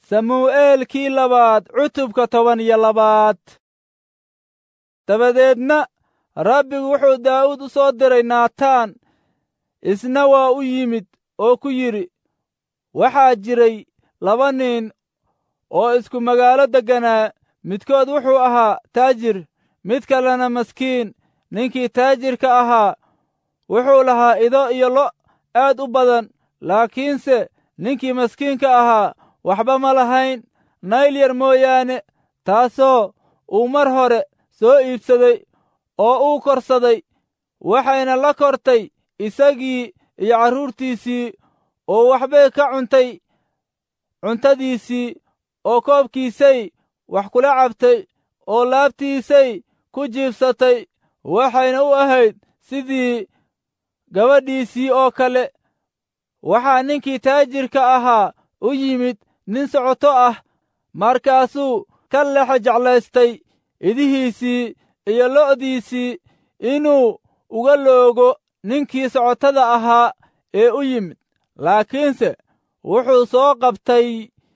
samuu'eelkii labaad cutubka toban iyo labaad dabadeedna rabbigu wuxuu daa'uud u soo diray naataan isna waa u yimid oo ku yidhi waxaa jiray laba nin oo isku magaalo degganaa midkood wuxuu ahaa taajir mid kalena maskiin ninkii taajirka ahaa wuxuu lahaa ido iyo lo' aad u badan laakiinse ninkii maskiinka ahaa waxba ma lahayn nayl yar mooyaane taasoo uu mar hore soo iibsaday oo uu korsaday waxayna la kortay isagii iyo carruurtiisii oo waxbay ka cuntay cuntadiisii oo koobkiisay wax kula cabtay oo laabtiisay ku jiibsatay waxayna u ahayd sidii gabadhiisii oo kale waxaa ninkii taajirka ahaa u yimid nin socoto ah markaasuu ka lexe jeclaystay idihiisii iyo lo'diisii inuu uga loogo ninkii socotada ahaa ee u yimid laakiinse wuxuu soo qabtay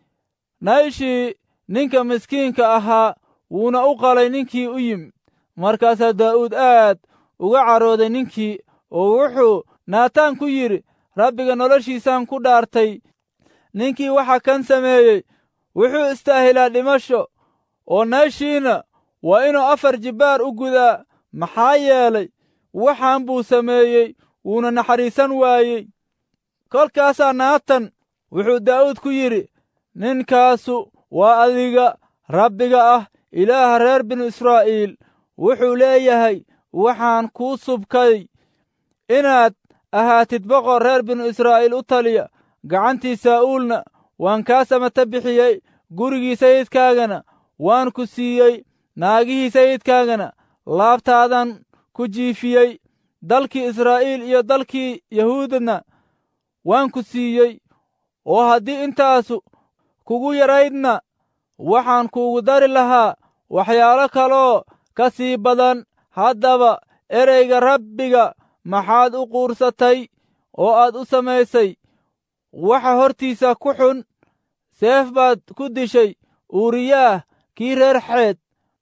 nayshii ninka miskiinka ahaa wuuna u qalay ninkii u yimid markaasaa daa'uud aad uga carooday ninkii oo wuxuu naataan ku yidhi rabbiga noloshiisaan ku dhaartay ninkii waxa kan sameeyey wuxuu istaahilaa dhimasho oo nayshiina waa inuu afar jibbaar u gudaa maxaa yeelay waxaan buu sameeyey wuuna naxariisan waayey kolkaasaa naatan wuxuu daa'uud ku yidhi ninkaasu waa adiga rabbiga ah ilaaha reer binu israa'iil wuxuu leeyahay waxaan kuu subkay inaad ahaatid boqor reer binu israa'iil u taliya gacantii saa'uulna waan kaa samata bixiyey gurigii sayidkaagana waan ku siiyey naagihii sayidkaagana laabtaadan ku jiifiyey dalkii israa'iil iyo dalkii yahuudana waan ku siiyey oo haddii intaasu kugu yaraydna waxaan kuugu dari lahaa waxyaalo kaloo ka sii badan haddaba ereyga rabbiga maxaad u quursatay oo aad u samaysay waxa hortiisa ku xun seef baad ku dishay uuriyaah kii reer xeed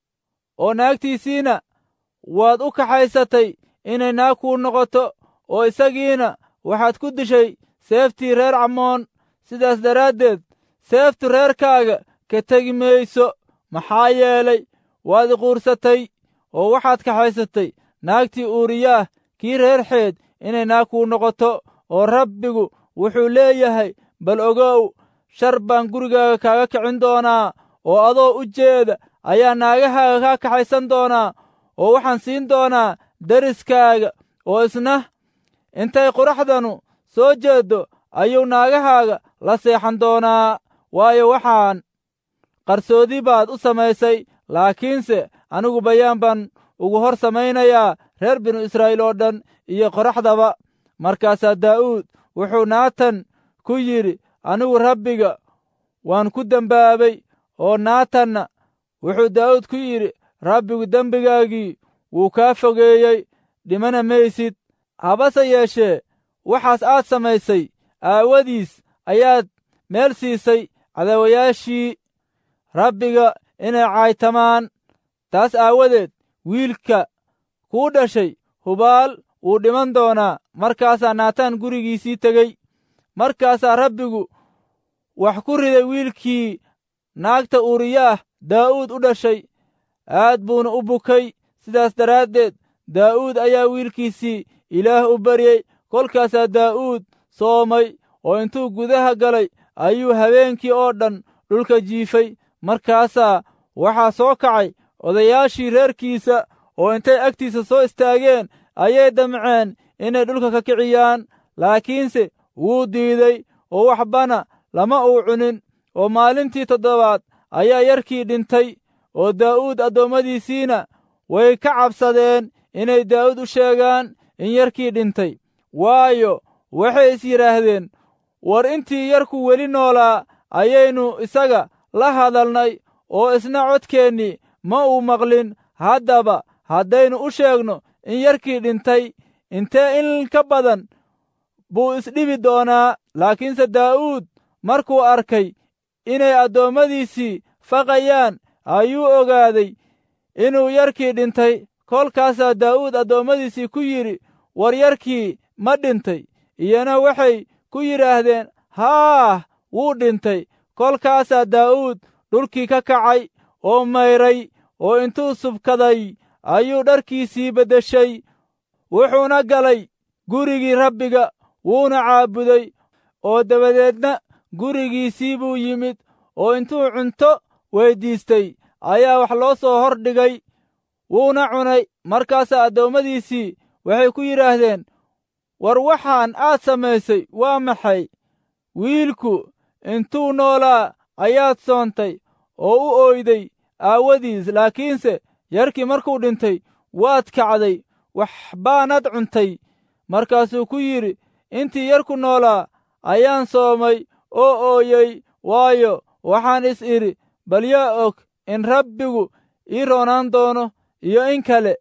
oo naagtiisiina waad u kaxaysatay inay naag kuu noqoto oo isagiina waxaad ku dishay seeftii reer camoon sidaas daraaddeed seeftu reerkaaga ka tegi mayso maxaa yeelay waad iquursatay oo waxaad kaxaysatay naagtii uuriyaah kii reer xeed inay naag kuu noqoto oo rabbigu wuxuu leeyahay bal ogow shar baan gurigaaga kaaga kicin doonaa oo adoo u jeeda ayaa naagahaaga kaa kaxaysan doonaa oo waxaan siin doonaa deriskaaga oo isna intay quraxdanu soo jeeddo ayuu naagahaaga la seexan doonaa waayo waxaan qarsoodi baad u samaysay laakiinse anigu bayaan baan ugu hor samaynayaa reer binu israa'iil oo dhan iyo qoraxdaba markaasaa daa'uud wuxuu naatan ku yidhi anigu rabbiga waan ku dembaabay oo naatanna wuxuu daa'uud ku yidhi rabbigu dembigaagii wuu kaa fogeeyey dhimana maysid habase yeeshee waxaas aad samaysay aawadiis ayaad meel siisay cadaawayaashii rabbiga inay caaytamaan taas aawadeed wiilka kuu dhashay hubaal wuu dhiman doonaa markaasaa naataan gurigiisii tegey markaasaa rabbigu wax ku riday wiilkii naagta uuriyaah daa'uud u dhashay aad buuna u bukay sidaas daraaddeed daa'uud ayaa wiilkiisii ilaah u baryey kolkaasaa daa'uud soomay oo intuu gudaha galay ayuu habeenkii oo dhan dhulka jiifay markaasaa waxaa soo kacay odayaashii reerkiisa oo intay agtiisa soo istaageen ayay damceen inay dhulka ka kiciyaan laakiinse wuu diiday oo waxbana lama uu cunin oo maalintii toddobaad ayaa yarkii dhintay oo daa'uud addoommadiisiina way ka cabsadeen inay daa'uud u sheegaan in yarkii dhintay waayo waxay is yidhaahdeen war intii yarku weli noolaa ayaynu isaga la hadalnay oo isna codkeennii ma uu maqlin haddaba haddaynu u sheegno in yarkii dhintay intee in ka badan buu isdhibi doonaa laakiinse daa'uud markuu arkay inay addoommadiisii faqayaan ayuu ogaaday inuu yarkii dhintay kolkaasaa daa'uud addoommadiisii ku yidhi war yarkii ma dhintay iyana waxay ku yidhaahdeen haah wuu dhintay kolkaasaa daa'uud dhulkii ka kacay oo mayray oo intuu subkaday ayuu dharkiisii beddeshay wuxuuna galay gurigii rabbiga wuuna caabuday oo dabadeedna gurigiisii buu yimid oo intuu cunto weyddiistay ayaa wax loo soo hor dhigay wuuna cunay markaasaa addoommadiisii waxay ku yidhaahdeen war waxaan aad samaysay waa maxay wiilku intuu noolaa ayaad soontay oo u ooyday aawadiis laakiinse yarkii markuu dhintay waad kacday wax baanad cuntay markaasuu ku yidhi intii yarku noolaa ayaan soomay oo ooyey waayo waxaan is idhi bal yaa og in rabbigu ii roonaan doono iyo in kale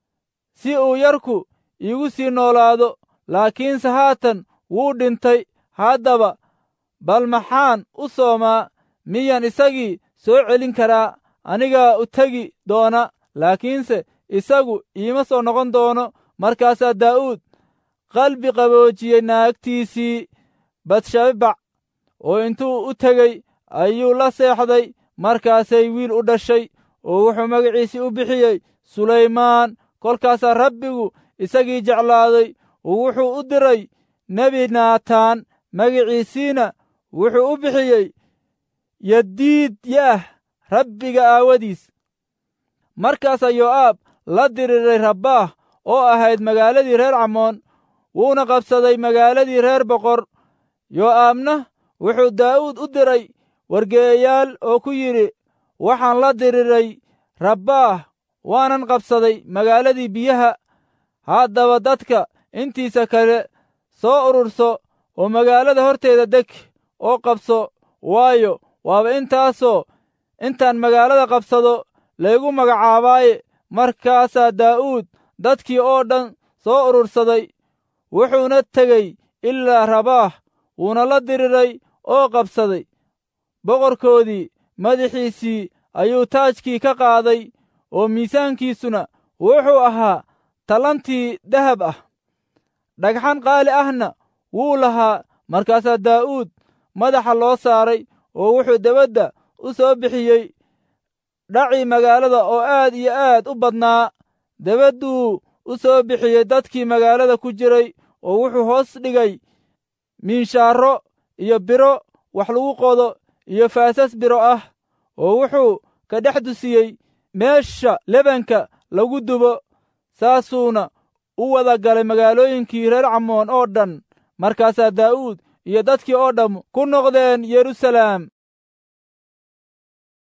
si uu yarku iigu sii noolaado laakiinse haatan wuu dhintay haddaba bal maxaan u soomaa miyaan isagii soo celin karaa anigaa u tegi doona laakiinse isagu iima soo noqon doono markaasaa daa'uud qalbi qaboojiyey naagtiisii batshabac oo intuu u tegey ayuu la seexday markaasay wiil u dhashay oo wuxuu magaciisii u bixiyey sulaymaan kolkaasaa rabbigu isagii jeclaaday oo wuxuu u diray nebi naataan magiciisiina wuxuu u bixiyey yadiid yaah rabbiga aawadiis markaasaa yoo'aab la diriiray rabbaah oo ahayd magaaladii reer camoon wuuna qabsaday magaaladii reer boqor yoo'aabna wuxuu daa'uud u diray wargeeyayaal oo ku yidhi waxaan la diriiray rabbaah waanan qabsaday magaaladii biyaha haddaba dadka intiisa kale soo ururso oo magaalada horteeda deg oo qabso waayo waaba intaasoo intaan magaalada qabsado laygu magacaabaaye markaasaa daa'uud dadkii oo dhan soo urursaday wuxuuna tegey ilaa rabaah wuuna la diriray oo qabsaday boqorkoodii madaxiisii ayuu taajkii ka qaaday oo miisaankiisuna wuxuu ahaa talantii dahab ah dhagxan qaali ahna wuu lahaa markaasaa daa'uud madaxa loo saaray oo wuxuu debadda u soo bixiyey dhacii magaalada oo aad iyo aad u badnaa debadduu u soo bixiyey dadkii magaalada ku jiray oo wuxuu hoos dhigay miinshaaro iyo biro wax lagu qodo iyo faasas biro ah oo wuxuu ka dhex dusiyey meesha lebanka lagu dubo saasuuna u wada galay magaalooyinkii reer camoon oo dhan markaasaa daa'uud iyo dadkii oo dhamm ku noqdeen yeruusalaam